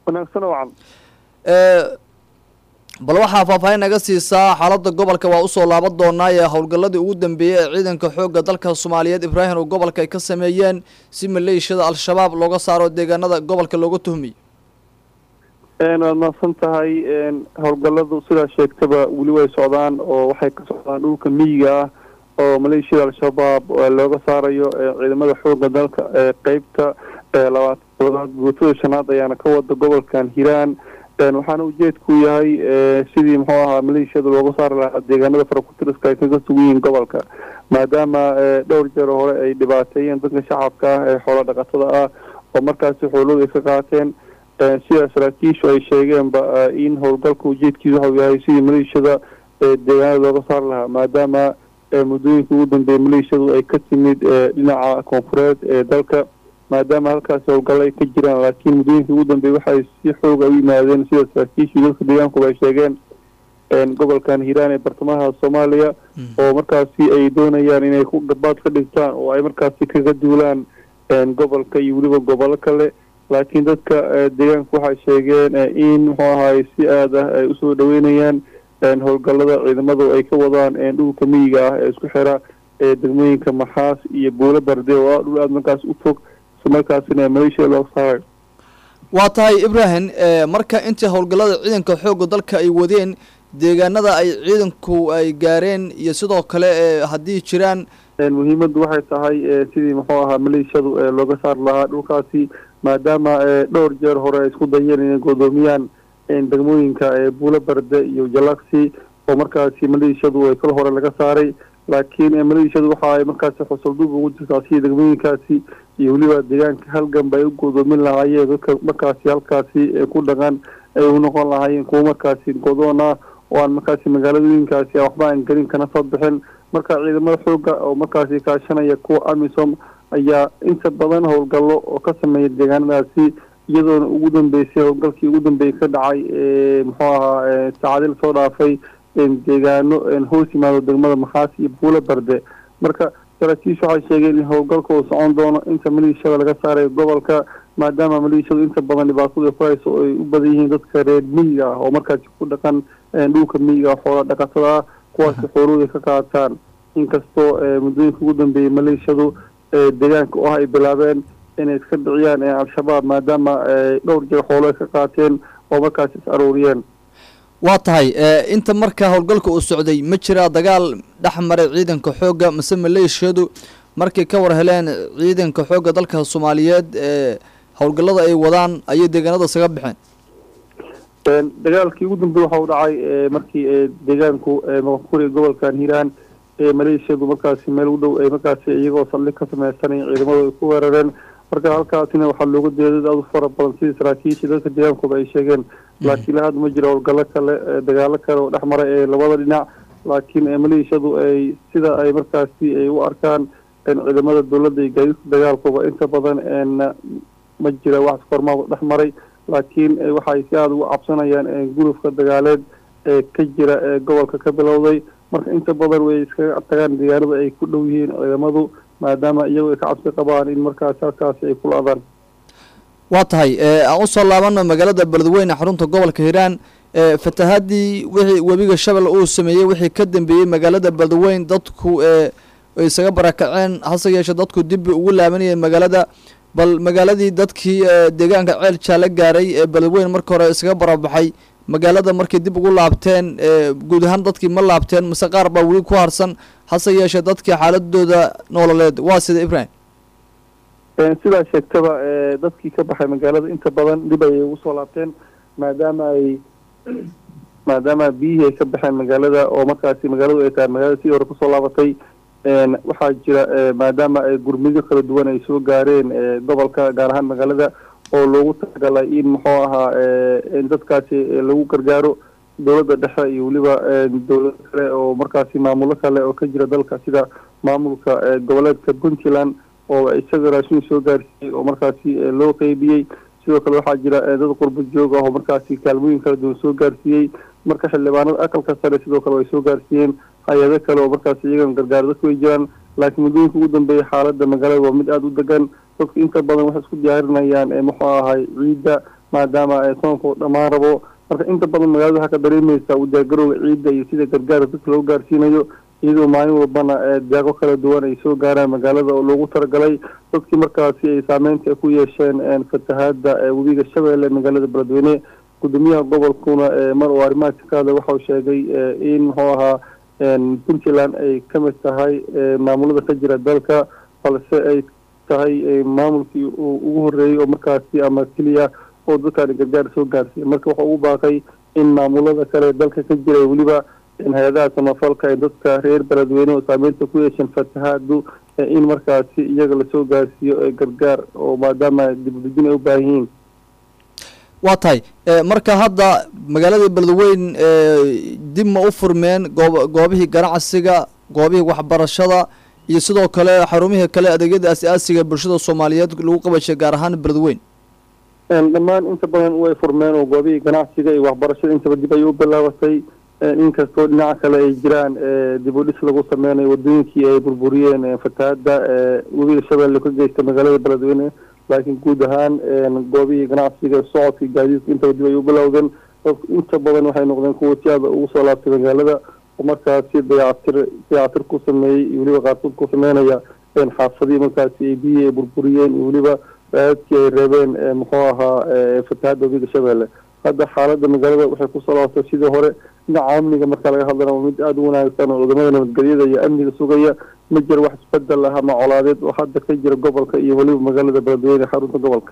wanaagsan wacan bal waxaa faahfaahin naga siisaa xaaladda gobolka waa usoo laaban doonaa ee howlgalladii ugu dambeeyey ee ciidanka xoogga dalka soomaaliyeed ibraahim oo gobolka ay ka sameeyeen si maleeshiyada al-shabaab looga saaro deegaanada gobolka looga tuhmiyo waad mahadsan tahay howlgalladu sidaa sheegtaba weli way socdaan oo waxay ka socdaan dhulka miyiga ah oo maleeshiyada al-shabaab looga saarayo ciidamada xoogga dalka ee qeybta labaatanaad guutada shanaad ayaana ka wada gobolkan hiiraan waxaana ujeedku yahay sidii muxuu ahaa maleeshiyada looga saari lahaa deegaanada farakutiriska ay kaga sugan yihiin gobolka maadaama dhowr jeer hore ay dhibaateeyeen dadka shacabka ah ee xoola dhaqatada ah oo markaasi xoolooda ay ka qaateen sida saraakiishu ay sheegeenba in howlgalka ujeedkiisu waxau yahay sidii maleeshiyada deegaanada looga saari lahaa maadaama muddooyinka ugu dambeeya maleeshiyadu ay ka timid dhinaca koonfureed ee dalka maadaama halkaasi howlgallo ay ka jiraan laakiin muddooyinka ugu dambeeya waxay si xooga u yimaadeen sida saraakiishii dadka deegaankuba ay sheegeen gobolkan hiiraan ee bartamaha soomaaliya oo markaasi ay doonayaan inay ku gabaad ka dhigtaan oo ay markaasi kaga duulaan gobolka iyo weliba gobollo kale laakiin dadka deegaanka waxay sheegeen in muxuu ahaay si aad ah ay usoo dhaweynayaan howlgallada ciidamadu ay ka wadaan dhulka miyiga ah ee isku xira ee degmooyinka maxaas iyo buulo barde oo ah dhul aada markaas u fog markaasina maleeshiya looga saaray waa tahay ibrahim marka intii howlgallada ciidanka xoogga dalka ay wadeen deegaanada ay ciidanku ay gaareen iyo sidoo kale haddii jiraan muhiimaddu waxay tahay sidii muxuu ahaa maleeshiyadu looga saari lahaa dhulkaasi maadaama dhowr jeer hore ay isku dayeen inay godoomiyaan degmooyinka buulo barde iyo jalaksi oo markaasi maleeshiyadu ay kal hore laga saaray laakiin maleeshiyadu waxa ay markaasi xusulduub ugu jirtaa sidii degmooyinkaasi iyo weliba deegaanka halganba ay u godoomin lahaayeen dadka markaasi halkaasi ku dhaqan ay u noqon lahaayeen kuwo markaasi godoon ah oo aan markaasi magaaladooyinkaasi waxba aan gelin kana soo bixin marka ciidamada xooga oo markaasi kaashanaya kuwa amisom ayaa inta badan howlgallo oo ka sameeya deegaanadaasi iyadoona ugu dambeysay howlgalkii ugu dambeeyey ka dhacay muxuu ahaa saacadii lasoo dhaafay deegaano hoos yimaado degmada maxaas iyo buulo barde marka saraakiishu waxay sheegeen in howlgalka uu socon doono inta maleeshiyada laga saarayo gobolka maadaama maleeshiyadu inta badan dhibaatada ay ku hayso oo ay u badan yihiin dadka reer miyiga ah oo markaasi ku dhaqan dhulka miyiga xoola dhaqatada ah kuwaasi xoolooda ka qaataan inkastoo muddooyinka ugu dambeeyey maleeshiyadu deegaanka oo ah ay bilaabeen inay iska dhiciyaan al-shabaab maadaama dhowr jeer xoolo ay ka qaateen oo markaasi is aruuriyeen waa tahay inta marka howlgalka uu socday ma jiraa dagaal dhex maray ciidanka xoogga mase maleeshiyadu markay ka war heleen ciidanka xoogga dalka soomaaliyeed howlgallada ay wadaan ayay deegaanada isaga baxeen dagaalkii ugu dambeey waxa uu dhacay markii deegaanku maqankuri gobolkan hiiraan maleeshiyadu markaasi meel u dhow ay markaasi iyagoo saldhig ka sameysanay ciidamadu ay ku weerareen marka halkaasina waxaa looga deedad aad u fara badan sidii saraakiishii dadka deegaankuba ay sheegeen laakiin la hadda ma jiro howlgallo kale dagaalo kale oo dhex maray ee labada dhinac laakiin maleeshiyadu ay sida ay markaasi ay u arkaan ciidamada dowladda iyo gaadiidka dagaalkuba inta badan ma jira wax kormaa dhex maray laakiin waxay si aada ugu cabsanayaan gurufka dagaaleed ee ka jira ee gobolka ka bilowday marka inta badan way iskaga tagaan deegaanada ay ku dhow yihiin ciidamadu maadaama iyagu ay ka cabsi qabaan in markaasi halkaasi ay kula adaan waa tahay aan usoo laabano magaalada beledweyne xarunta gobolka hiiraan fatahaadii wixii webiga shabel uu sameeyey wixii ka dambeeyey magaalada beledweyne dadku ay isaga barakaceen hase yeeshee dadku dib ugu laabanayeen magaalada bal magaaladii dadkii deegaanka ceel jaale gaaray ee beledweyne marka hore isaga barabaxay magaalada markay dib ugu laabteen guud ahaan dadkii ma laabteen mase qaar baa weli ku harsan hase yeeshee dadkii xaaladooda noololeed waa sida ibrahim sidaa sheegtaba dadkii ka baxay magaalada inta badan dib ayay ugu soo laabteen maadaama ay maadaama biyihii ay ka baxeen magaalada oo markaasi magaaladu ay tahay magaalada sidii hore kusoo laabatay waxaa jira maadaama gurmidyo kala duwan ay soo gaareen gobolka gaar ahaan magaalada oo loogu talagalay in muxuu ahaa in dadkaasi lagu gargaaro dowladda dhexe iyo weliba dowlado kale oo markaasi maamulo kale oo ka jira dalka sida maamulka goboleedka puntland oo isaga raashin soo gaarsiiyey oo markaasi loo qeybiyey sidoo kale waxaa jira dad qurbo joog ah oo markaasi kaalmooyin kala duwan soo gaarsiiyey marka xildhibaanada aqalka sare sidoo kale ay soo gaarsiiyeen hay-ado kale oo markaasi iyagan gargaar dadku way jiraan laakiin muddooyinka ugu dambeeya xaaladda magaalada waa mid aada u degan dadku inta badan waxay isku diyaarinayaan muxuu ahay ciidda maadaama soonka uu dhammaan rabo marka inta badan magaalada waxaa ka dareemaysaa udiyaargarowga ciidda iyo sida gargaarka dadka loo gaarsiinayo iyadoo maalin walbana deeqo kala duwan ay soo gaaraan magaalada oo loogu talagalay dadkii markaasi ay saameynta ku yeesheen fatahaada webiga shabeelle magaalada beledweyne gudoomiyaha gobolkuna mar uu arrimahaasi ka hadlay waxauu sheegay in muxuu ahaa puntland ay ka mid tahay maamulada ka jira dalka balse ay tahay maamulkii uu ugu horreeyey oo markaasi ama keliya oo dadkaani gargaar soo gaarsiiya marka wuxuu ugu baaqay in maamulada kale dalka ka jira weliba hay-adaha samafalka ee dadka reer beledweyne oo saameynta ku yeesheen fatahaadu in markaasi iyaga lasoo gaarsiiyo gargaar oo maadaama dibudejin ay u baahan yihiin waa tahay marka hadda magaalada beledweyn dib ma u furmeen goob goobihii ganacsiga goobihii waxbarashada iyo sidoo kale xarumihii kale adeegyada as-aasiga bulshada soomaaliyeed lagu qabashay gaar ahaan beledweyn dhammaan inta badan way furmeen oo goobihii ganacsiga iyo waxbarashada intaba dib ayay u bilaabatay inkastoo dhinaca kale ay jiraan dib u dhis lagu sameynayo wadooyinkii ay burburiyeen fatahaada webiga shabeelle ka geysta magaalada beledweyne laakiin guud ahaan goobihii ganacsiga socodka gaadiidka intaba dib ay u bilowdeen dadku inta badan waxay noqdeen kuwa si aada ugu soo laabtay magaalada oo markaasi dayactir dayactir ku sameeyey iyo weliba qaarkood ku sameynaya xaafadihii markaasi ay biyihii ay burburiyeen iyo weliba raadkii ay reebeen muxuu ahaa fatahaada webiga shabeelle hadda xaaladda magaalada waxay kusoo laabatay sidii hore dhinaca amniga marka laga hadlana waa mid aada u wanaagsan oo ciidamada nabadgelyada iyo amniga sugaya ma jiro wax isbedel ah ama colaadeed oo hadda ka jira gobolka iyo weliba magaalada beledweyne xarunta gobolka